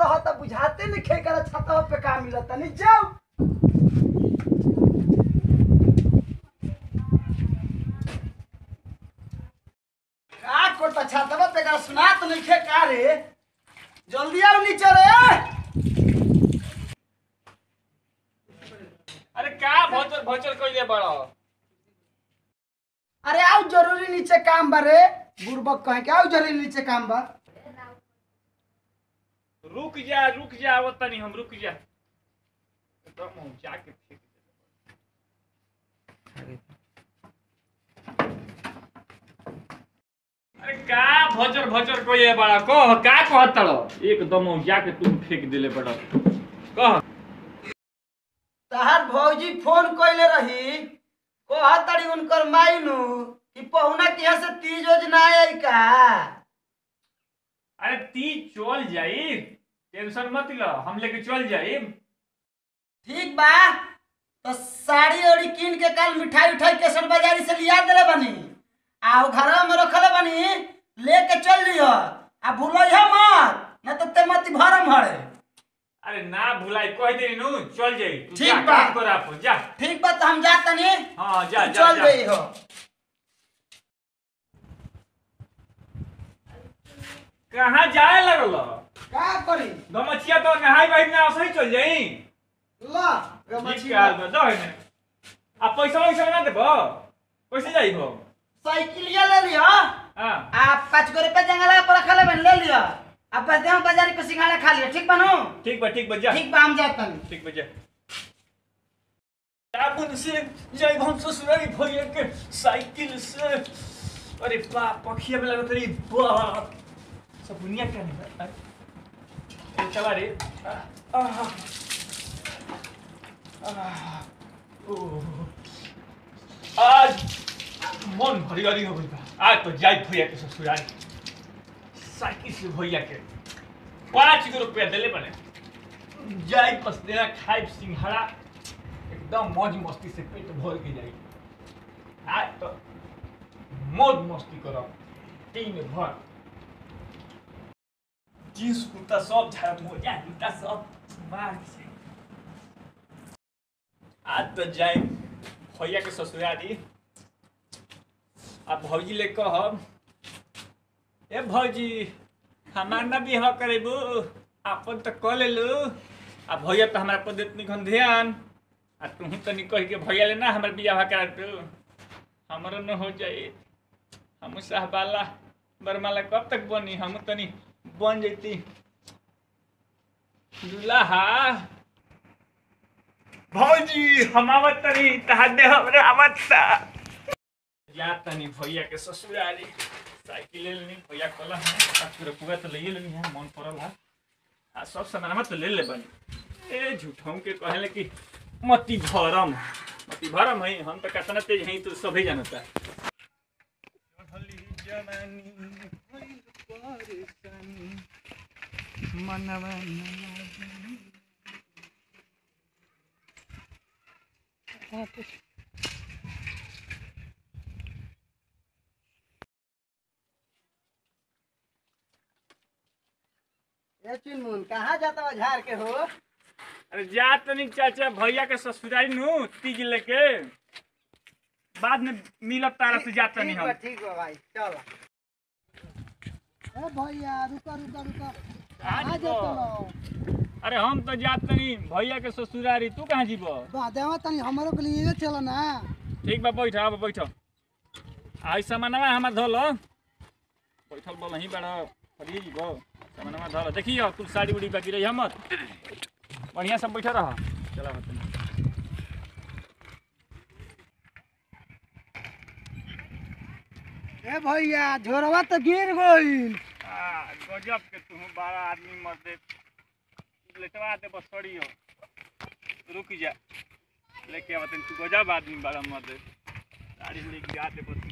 रहता बुझाते नहीं खे कर छतवा पे का मिलता नहीं जाओ का कोटा छतवा पे का सुना तो नहीं खे का रे जल्दी आओ नीचे रे अरे का भोचर भोचर कइले बड़ो अरे आओ जरूरी नीचे काम बा रे बुड़बक कहे के आओ जरूरी नीचे काम बा रुक जा रुक जा आवत तनी हम रुक जा एकदम हम जाके फेंक अरे का भोचर भोचर कइले बड़ा कह का कहत तड़ो एकदम हम जाके तुम फेंक देले बड़ो कह तहार भौजी फोन कइले रही कहा तड़ी उनकर माइनू कि पहुना के यहाँ से तीज ओज ना आई का अरे ती चल जाई टेंशन मत लो हम लेके चल जाई ठीक बा तो साड़ी ओड़ी कीन के कल मिठाई उठाई केसर बाजारी से लिया देले बनी आ उ घरवा में रखले बनी लेके चल लियो आ भूलइह मत न तो ते मती भरम हड़े अरे ना भुलाई कह दे नु चल जाई तू ठीक जा बा। काम कर आप जा ठीक बा तो हम जा तनी हाँ जा तू जा चल जा गई हो कहाँ जाए लगल का करी गमछिया तो नहाई बही ना सही चल जाई ला ठीक गमछिया है दो है आ पैसा वैसा ना देबो कैसे जाइबो साइकिलिया ले लियो हां आ पाँच गो रुपया जंगला पर रखले बन ले लियो अब बस देहो बाजारी पे सिंघाड़ा खा लियो ठीक बनू ठीक बा ठीक बा जा ठीक बा हम जात तनी ठीक बा जा साबुन से जाइब हम ससुरारी भैया के साइकिल से अरे बाप पखिया में लगत रही बाप सब दुनिया क्या नहीं ए चला रे आ, आ, आ, ओह। आज मन भरियारी हो गई बा आज तो जाई भैया के ससुरारी साइकिल से भैया के पाँच गो रुपया दिले बने जाई बस देना खाए सिंघाड़ा एकदम मौज मस्ती से पेट भर के जाई आज तो मौज मस्ती करब दिन भर जींस कुर्ता सब झाड़ मोजा जूता सब मार के आज तो जाए भैया के ससुरारी आ भौजी ले कहब ए भौजी हमार ना बिहाव करेबू अपन तो कह लेलू आ भैया तो हमारा पर देत निखन ध्यान आ तू तनी कह के भैया ले ना हमार बियाह करा तू हमरो न हो जाए हम साहबाला बरमाला कब तक बनी हम तनी बन जैती दुल्हा भौजी हम आवत तनी तहार दे हमरा आवत ता जा तनी भैया के ससुरारी साइकिल ले लेनी भैया कहला है पूरा पूरा तो ले लेनी है मन पड़ल है आ सब सामान तो ले ले बनी ए झूठों के कहले कि मती भरम मती भरम है हम तो कितना तेज हैं तो सभी जानता चढ़ली जवानी भइल परेशानी, मनवा न लागे। ए चुनमुन कहाँ जाता हो झाड़ के हो अरे जा तनी चाचा भैया के ससुरारी नु तीज लेके बाद में मिलब तारा से जात तनी ठीक बा हम ठीक बा भाई चलो ए भैया रुका रुका रुका कहाँ कहाँ जीबो? जाता हो अरे हम तो जात तनी भैया के ससुरारी तू कहाँ जीबो बा देवा तनी हमरो के लिए चलो ना ठीक बा बैठ अब बैठ आई सामानवा हमार धल बैठल बोल नहीं बड़ा फरिए जीबो सामानवा धल देखियो कुल साड़ी उड़ी बाकी रही हमर बढ़िया सब बैठा रह चला बतानी ए भैया झोरवा तो गिर गइल आ, गजब के तू बड़ा आदमी मर दे लेटवा दे बस सड़ियो रुक जा लेके आवत तू गजब आदमी बड़ा मर दे गाड़ी लेके आ दे बस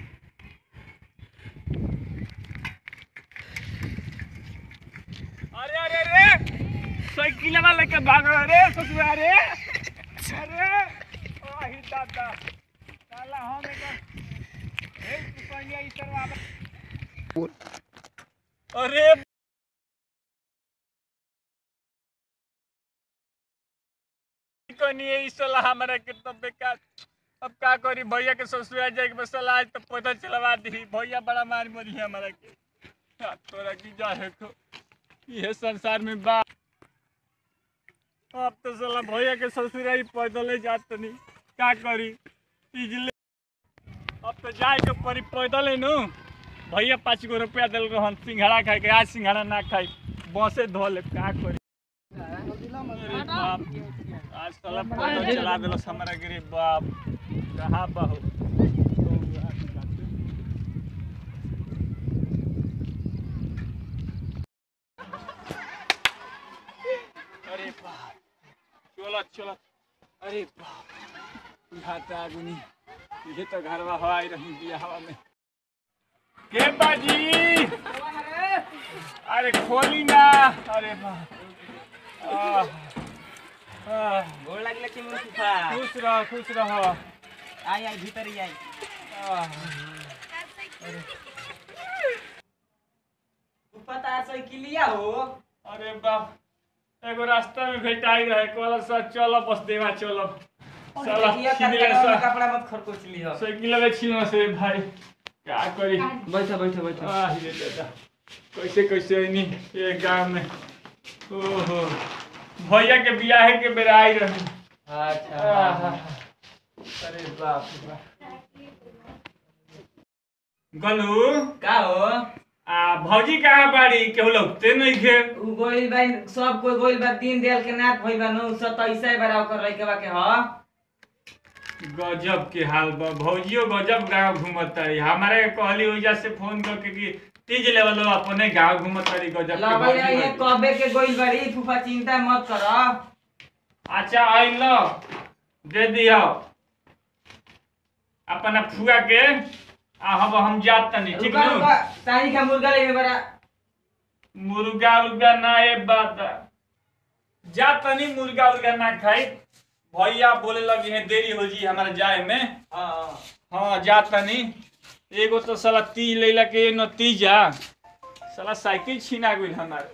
अरे अरे अरे साइकिल वाला लेके भाग रहा रे ससुरा रे अरे ओ ही दादा साला हम एक ए तू कहिया ई सरवा अरे कनी ई सलाह हमरा के तो बेकार अब का करी भैया के ससुरा जाए के सलाह तो पता चलवा दी भैया बड़ा मार मरी है हमरा के आ, तोरा की जा है को ये संसार में बा अब तो साला भैया के ससुरा ही पैदल जात तनी का करी इजले अब तो जाए के परी पैदल नु भैया पाँच गो रुपया दिल रहन सिंघाड़ा खाए के आज सिंघाड़ा ना खाई बसे धो ले का करी अरे बाप आज साला पैदल चला दिलस हमरा गिरी बाप कहाँ बाहु अरे बाप चलो चलो अरे बाप घाटा आगुनी ये तो घरवा हवा रही दिया हवा में के बाजी अरे खोली ना अरे बाप आह, आह, गोड़ लागले कि मुंह सुखा खुश रह खुश रह आई आई भीतर ही आई आह, तू पता साइकिलिया हो अरे बाप एगो रास्ता में भेटाई रहे कहला सर चलो बस देवा चलो साला देखिए छीन ले कपड़ा सा- कपड़ा मत खरकोच लियो साइकिल में छीनो से भाई क्या करी बैठो बैठो बैठो आह ये दादा कैसे कैसे नहीं ये गांव में ओहो भैया के बियाह के बेरा आई रहे अच्छा आह, अरे बाप रे बाप गलू का हो आ भौजी कहाँ बाड़ी केहू लगते नहीं खे उ गोइल बा सब कोई गोइल बा दिन देल के नाथ भइल बा नु सब तैसे बड़ा कर रही के बा के ह गजब के हाल बा भौजियो गजब गांव घूमत रही हमारे कहली वजह से फोन करके कि तीज लेवल अपने गांव घूमत रही गजब के लबे भौजी ये बाड़ी। कबे के गोइल बड़ी फूफा चिंता मत कर अच्छा आई लो दे दियो अपना फुआ के आ हम हम जात तनी ठीक रुका नु रुका तानी का मुर्गा ले बड़ा मुर्गा उर्गा ना ए बात जा तनी मुर्गा उर्गा ना खाई भैया बोले लगी है देरी हो जी हमारे जाए में हां हाँ जा तनी एगो तो साला तीज लेला के नतीजा साला साइकिल छीना गई हमारे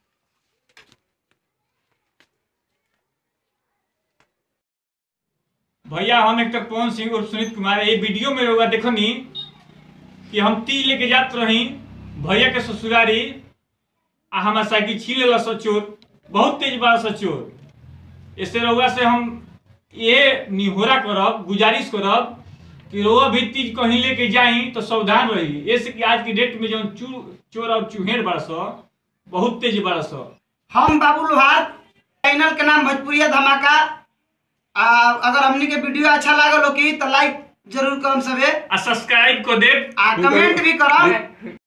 भैया हम एक तो पवन सिंह और सुनीत कुमार ये वीडियो में होगा देखो नी कि हम तीज लेके जात रही भैया के ससुरारी आ हमार साइकिल छीन लेला सचोर बहुत तेज बा सचोर इससे रउआ से हम ये निहोरा करब गुजारिश करब कि रोआ भी तीज कहीं लेके जाई तो सावधान रही ऐसे कि आज की डेट में जो चू चोर और चूहेर बरस बहुत तेज बरस हम बाबू लोहार चैनल के नाम भोजपुरिया धमाका आ, अगर हमनी के वीडियो अच्छा लागल हो की तो लाइक जरूर करम सबे आ सब्सक्राइब को दे आ कमेंट भी करम